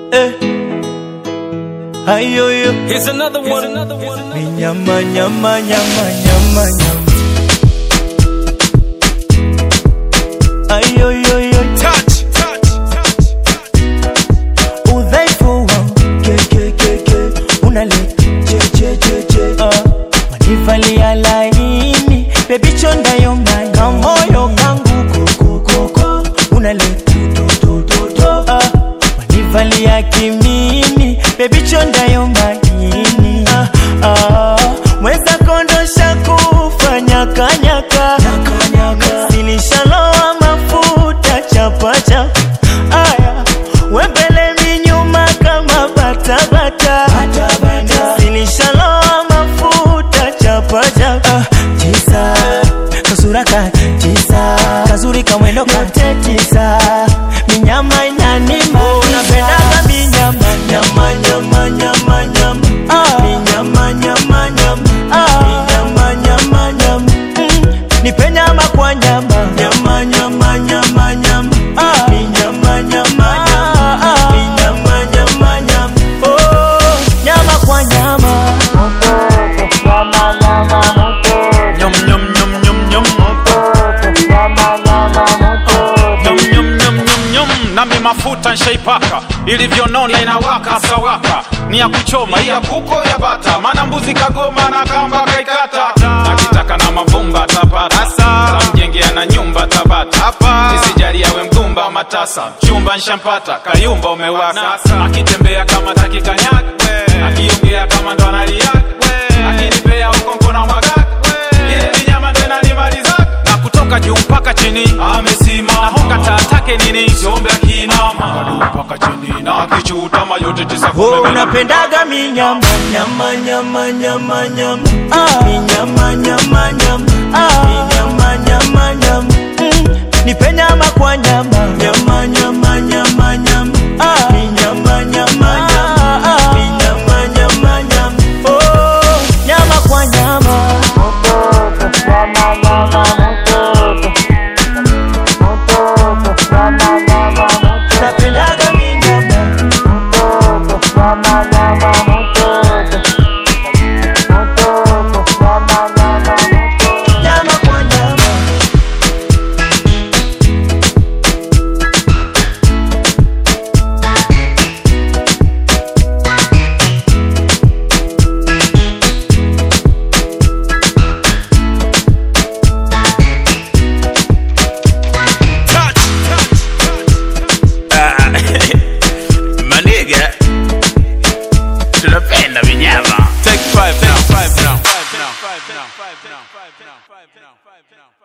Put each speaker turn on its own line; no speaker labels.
eh. Ayoyo
Here's another one. Another one.
ni nyama nyama nyama nyama nyama Ayoyoyo
Touch. Touch. Touch.
udhaifu wangu ke ke ke ke unaleta che che che che ah manivalia laini baby chonda yo mai kamoyo kangu koko koko unaleta to to to to ah manivalia kimini baby chonda yo maini ah ah mweza kondosha kufanya kanyaka silishaloa mafuta chapa chapa aya wembele minyuma kama batabata silishaloa mafuta chapa chapa tisa kasura ka tisa kazuri kamwendo kate tisa minyama inanima unapendaga minyama nyama nyama nyama nyama ah. minyama nyama nyama ah. minyama nyama nyama mm. nipe nyama kwa nyama nyama nyama nyama nyama ah. minyama nyama nyama ah. minyama nyama nyama oh nyama kwa nyama
Nyum nyum nyum nyum nyum. Nyum nyum nyum nyum nyum. Nami mafuta nshaipaka ilivyonona inawaka sawaka ni ya kuchoma ya kuko ya bata mana mbuzi kagoma na kamba kaikata akitaka na mavumba tapata tamjengea na nyumba tabata isijali yawe mgumba matasa chumba nshampata kayumba umewaka akitembea kama takikanyaga akiongea kama ndo analiaga akinipea ukonko na mwagaka ile minyama ndo inanimalizaka na kutoka juu mpaka chini amesimama honga taatake nini siombe akinama Juu mpaka chini na akichutama yote tisa
Oh,
kumbe bila
unapendaga minyama nyama nyama nyama nyama ah. minyama nyama nyama ah. minyama nyama nyama mm. nipe nyama kwa nyama nyama nyama nyama nyama ah. minyama nyama nyama ah. minyama nyama nyama oh nyama kwa nyama unapendaga minyama nyama kwa nyama
Maniga, tunapenda vinyama.
Take five now, five now, five now, five now, five now, five now, five now, five now.